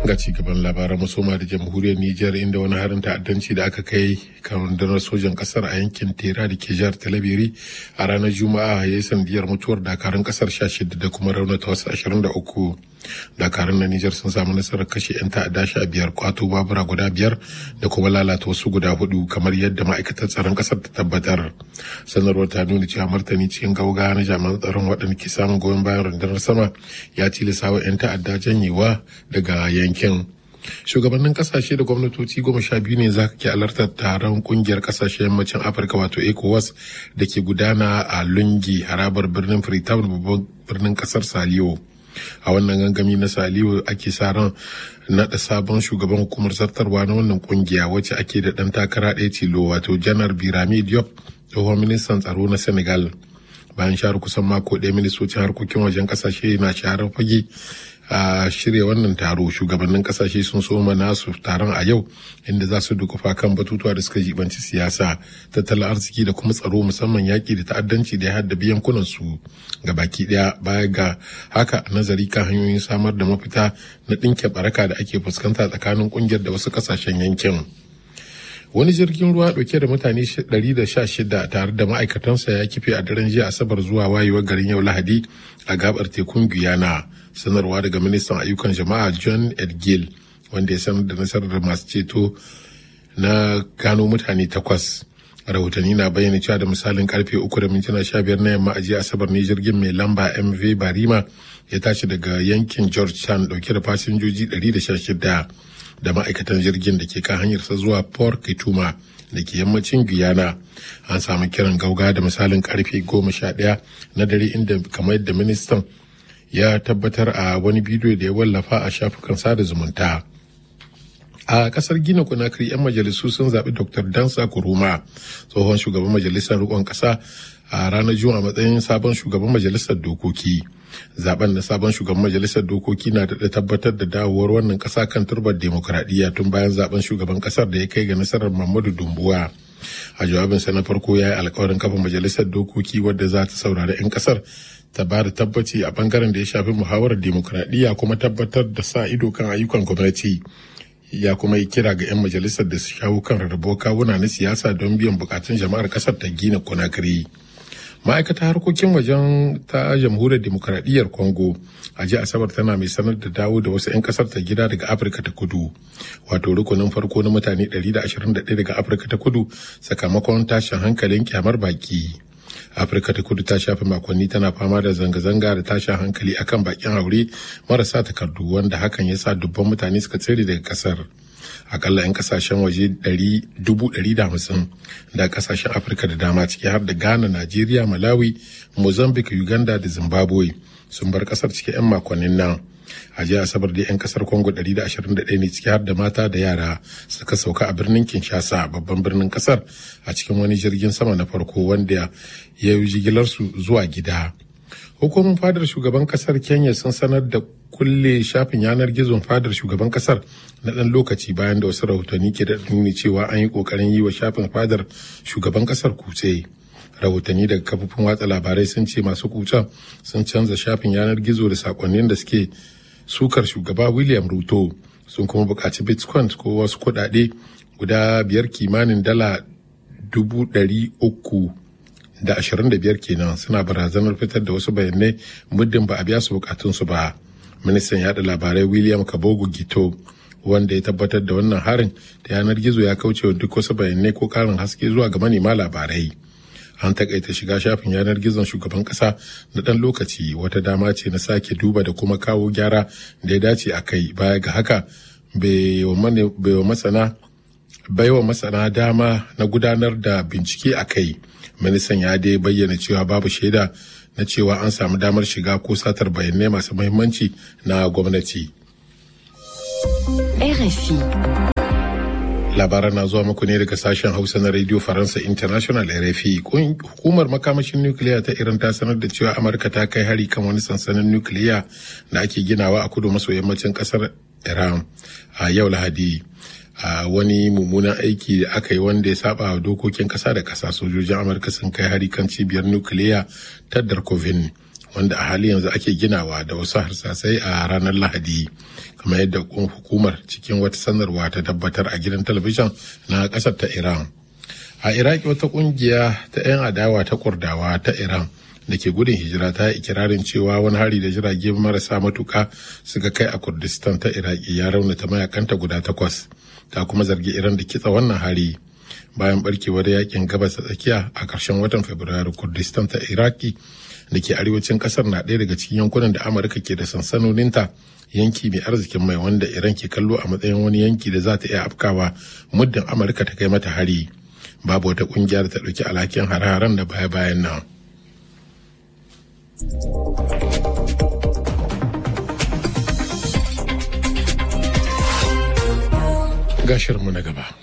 ga cigaban labaran musoma da jamhuriyar Nijar inda wani harin ta'addanci da aka kai kan rundunar sojan kasar a yankin Tera da ke jihar Talabiri a ranar Juma'a ya yi sandiyar mutuwar dakarun kasar 16 da kuma raunata wasu 23. Dakarun na Nijar sun samu nasarar kashe 'yan ta'adda sha biyar kwato babura guda biyar da kuma lalata wasu guda hudu kamar yadda ma'aikatar tsaron kasar ta tabbatar. Sanarwar ta nuna cewa martani cikin gauga na jami'an tsaron waɗanda ke samun goyon bayan rundunar sama ya tilasa wa 'yan ta'adda janyewa daga yankin. Shugabannin kasashe da gwamnatoci goma sha biyu ne za ke alartar taron kungiyar kasashen yammacin Afirka wato ECOWAS da ke gudana a Lungi harabar birnin Freetown babban birnin kasar Saliyo. A wannan gangami na Saliyo ake sa ran naɗa sabon shugaban hukumar zartarwa na wannan kungiya wacce ake da ɗan takara ɗaya tilo wato janar Birame Diop tsohon ministan tsaro na Senegal. Bayan share kusan mako ɗaya ministocin harkokin wajen kasashe na shaharar fage a shirya wannan taro shugabannin kasashe sun soma nasu taron a yau inda za su dukufa kan batutuwa da suka jibanci siyasa tattalin arziki da kuma tsaro musamman yaƙi da ta'addanci da ya haddabi yankunan su ga baki ɗaya baya ga haka nazari kan hanyoyin samar da mafita na ɗinke baraka da ake fuskanta tsakanin ƙungiyar da wasu ƙasashen yankin. wani jirgin ruwa dauke da mutane 116 tare da ma'aikatansa ya kife a daren jiya asabar zuwa wayewar garin yau lahadi a gabar tekun guyana sanarwa daga ministan ayyukan jama'a john edgil wanda ya sanar da nasarar masu ceto na gano mutane takwas rahotanni na bayyana cewa da misalin karfe uku da mintuna sha biyar na yamma a jiya asabar ne jirgin mai lamba mv barima ya tashi daga yankin georgetown dauke da fasinjoji 116 da ma'aikatan jirgin da ke kan hanyarsa zuwa port kituma da ke yammacin guyana an samu kiran gauga da misalin karfe goma sha ɗaya na dare inda kamar yadda ministan ya tabbatar a wani bidiyo da ya wallafa a shafukan sada zumunta a kasar gina kunakiri 'yan majalisu sun zaɓi dr dansa kuruma tsohon shugaban majalisar rikon ƙasa a ranar juma'a matsayin sabon shugaban majalisar dokoki zaben na sabon shugaban majalisar dokoki na da tabbatar da dawowar wannan kasa kan turbar demokuraɗiyya tun bayan zaben shugaban kasar da ya kai ga nasarar Muhammadu Dumbuwa. A jawabinsa na farko ya yi alkawarin kafa majalisar dokoki wadda za ta saurari 'yan kasar ta ba da tabbaci a bangaren da ya shafi muhawarar demokuraɗiyya kuma tabbatar da sa ido kan ayyukan gwamnati. Ya kuma yi kira ga 'yan majalisar da su shawo kan rarrabuwar kawuna na siyasa don biyan bukatun jama'ar kasar ta gina kunakiri. ma'aikatar harkokin wajen ta jamhuriyar demokuraɗiyyar congo a ji asabar tana mai sanar da dawo da wasu 'yan kasar ta gida daga afirka ta kudu wato rukunin farko na mutane 121 daga afirka ta kudu sakamakon tashin hankalin kyamar baki afirka ta kudu ta shafe makonni tana fama da zanga-zanga da tashin hankali akan bakin haure marasa takardu wanda hakan ya sa dubban mutane suka tsere daga kasar akalla 'yan kasashen waje 150 da kasashen afirka da dama ciki har da ghana najeriya malawi mozambique uganda da zimbabwe sun bar kasar ciki 'yan makonnin nan a jiya asabar da 'yan kasar congo 121 ne ciki har da mata da yara suka sauka a birnin kinshasa babban birnin kasar a cikin wani jirgin sama na farko wanda ya yi jigilarsu zuwa gida hukumar fadar shugaban kasar kenya sun sanar da kulle shafin yanar gizon fadar shugaban kasar na ɗan lokaci bayan da wasu rahotanni ke da nuni cewa an yi ƙoƙarin yi wa shafin fadar shugaban kasar kutse rahotanni daga kafofin watsa labarai sun ce masu kucen sun canza shafin yanar gizo da sakonnin da suke sukar shugaba william ruto sun kuma buƙaci bitcoin ko wasu kuɗaɗe guda biyar kimanin dala dubu ɗari uku da ashirin da biyar kenan suna barazanar fitar da wasu bayanai muddin ba a biya su bukatunsu ba ministan yada labarai william kabogo gito wanda ya tabbatar da wannan harin ta yanar gizo ya kauce wa duk wasu bayanai ko karin haske zuwa ga manema labarai an takaita shiga shafin yanar gizon shugaban kasa na dan lokaci wata dama ce na sake duba da kuma kawo gyara da ya dace a kai baya ga haka bai wa masana baiwa masana dama na gudanar da bincike a kai ministan ya dai bayyana cewa babu shaida na cewa an samu damar shiga ko satar bayanai masu mahimmanci na gwamnati. RFI. Labaran na zuwa muku ne daga sashen Hausa na Radio Faransa International RFI. Hukumar makamashin nukiliya ta Iran ta sanar da cewa Amurka ta kai hari kan wani sansanin nukiliya da ake ginawa a kudu maso yammacin kasar Iran a yau Lahadi. a wani mummunan aiki da aka yi wanda ya saba wa dokokin kasa da kasa sojojin amurka sun kai hari kan cibiyar nukiliya ta darkovin wanda a hali yanzu ake ginawa da wasu harsasai a ranar lahadi kamar yadda hukumar cikin wata sanarwa ta tabbatar a gidan talabijin na ƙasar ta iran a iraki wata kungiya ta 'yan adawa ta kurdawa ta iran da ke gudun hijira ta yi ikirarin cewa wani hari da jirage marasa matuka suka kai a kurdistan ta iraki ya raunata mayakanta guda takwas ta kuma zargi iran da kitsa wannan hari bayan barkewar yakin gabas ta tsakiya a ƙarshen watan fabrairu kurdistan ta iraki da ke arewacin ƙasar na ɗaya daga cikin yankunan da amurka ke da sansanoninta yanki mai arzikin mai wanda iran ke kallo a matsayin wani yanki da za ta iya afkawa muddin amurka ta kai mata hari babu wata ƙungiyar ta ɗauki alhakin hare-haren da baya-bayan nan gashirmu na gaba